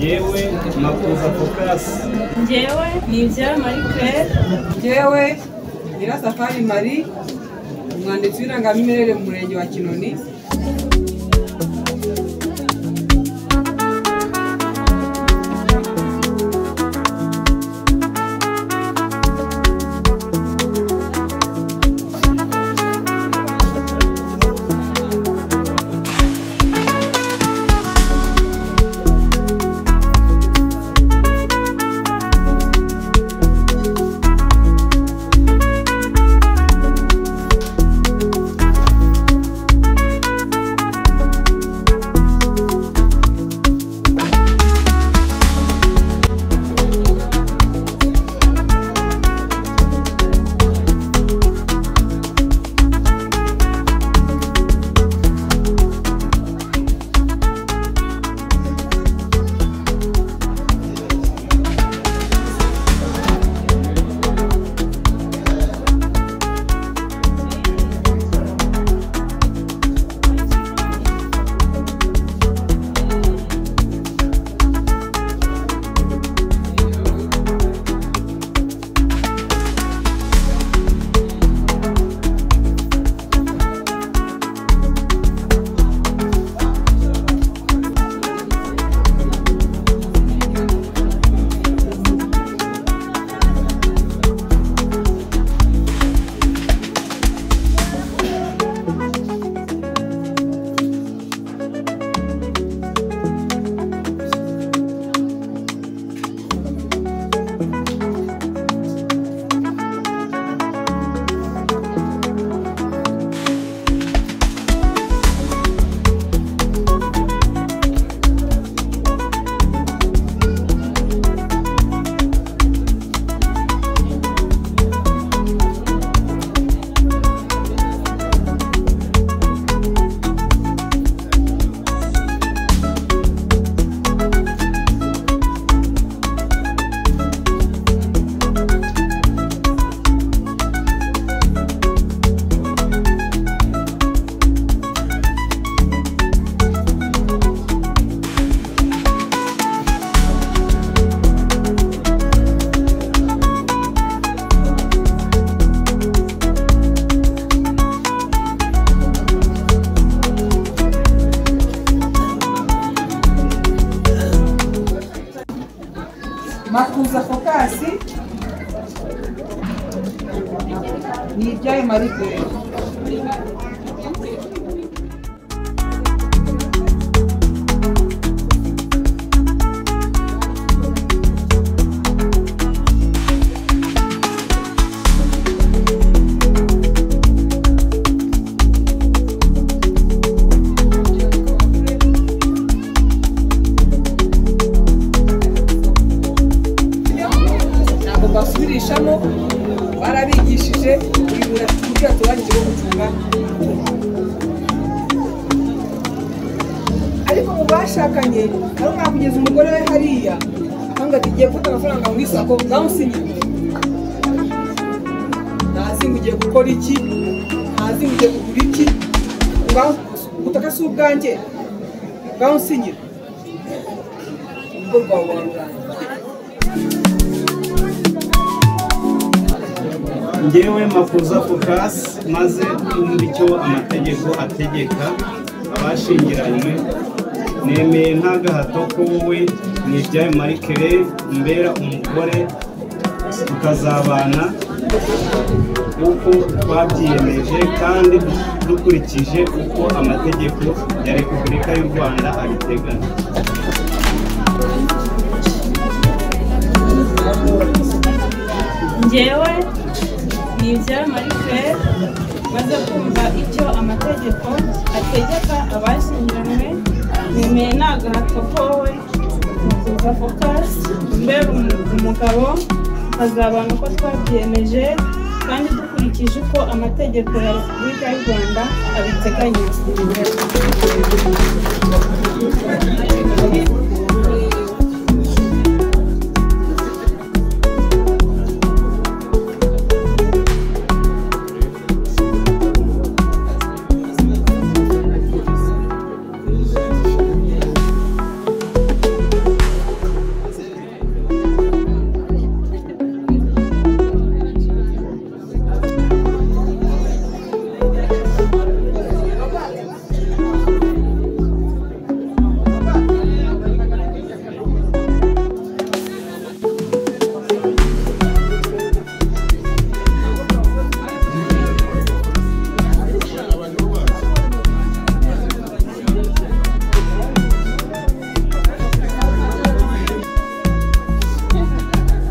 yewe makuza focus njyewe ni ibya marie claire njyewe nyirasafari marie umwanditsi w'irangamimerere mu murenge wa kinoni makuza focasi ni ibyayo marie claire ntabwo basubirishamo barabigishije bibura uburyo batoranyije bwo gucunga ariko mu bashakanye nawe mwakugeza umugore we hariya akanga ati ngiye gufata amafaranga mu isako ndamusinye ntazi ngo ugiye gukora iki ntazi ngo ugiye kugura iki ngaho ubutaka si ubwanjye ngaho unsinyira urugo rwawe warurangira njyewe makuza focus maze twumva icyo amategeko ategeka abashingiranywe nemeye nta gahato ko wowe ni ibyawe marie claire mbera umugore tukazabana uko twabyiyemeje kandi dukurikije uko amategeko ya repubulika y'u rwanda abiteganya njyewe ni ibya marie claire maze kumva icyo amategeko ategeka abashyingiranywe nemeye nta gahato kowe makuza focus mbere umugabo hazabana uko twabyemeje kandi dukurikije uko amategeko ya repubulika y'u rwanda abiteganya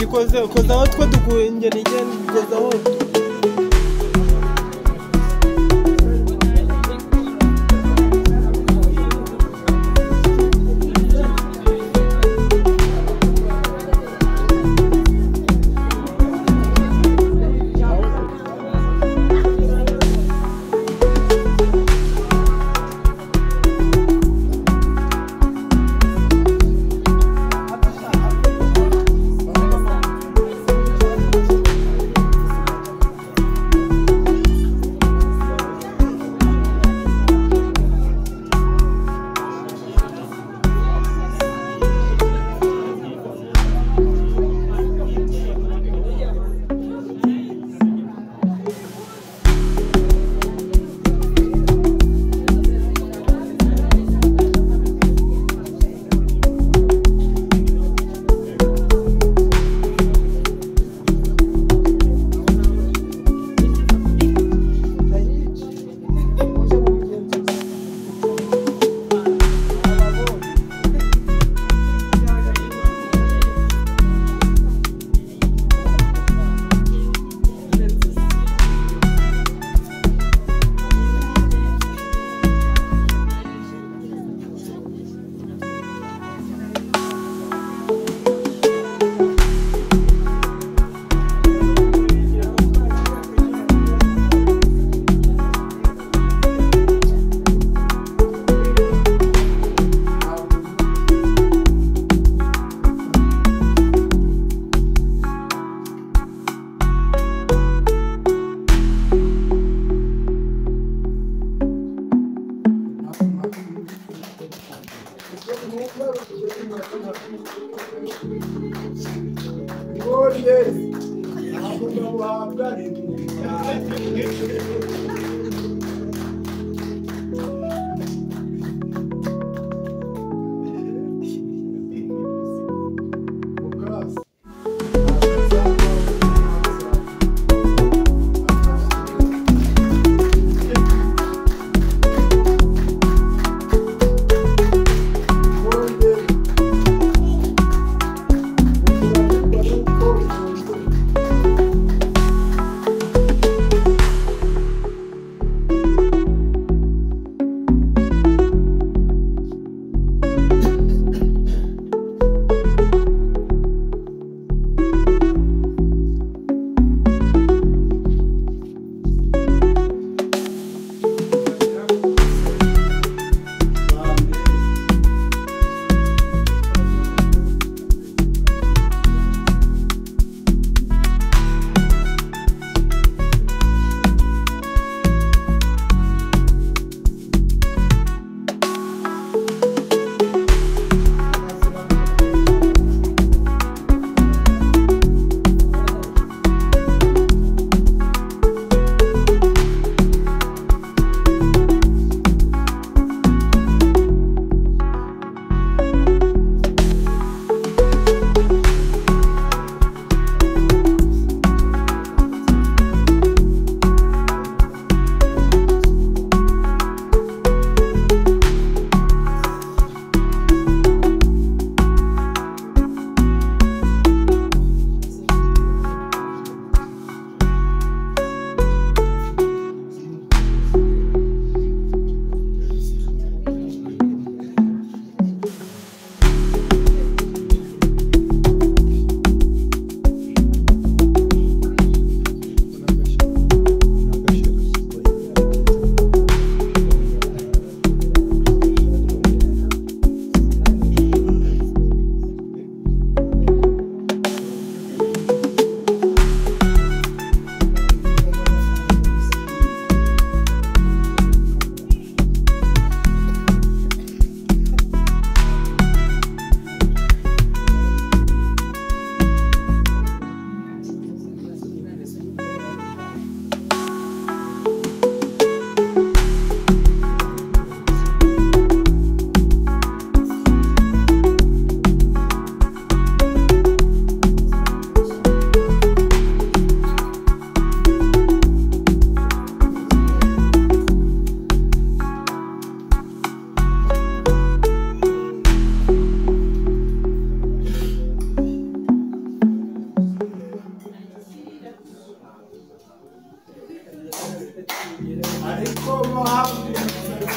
ukoze ukoze aho two dukungeneye ukoze aho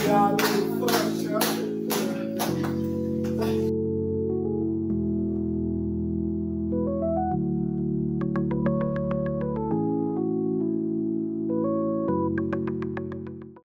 cyane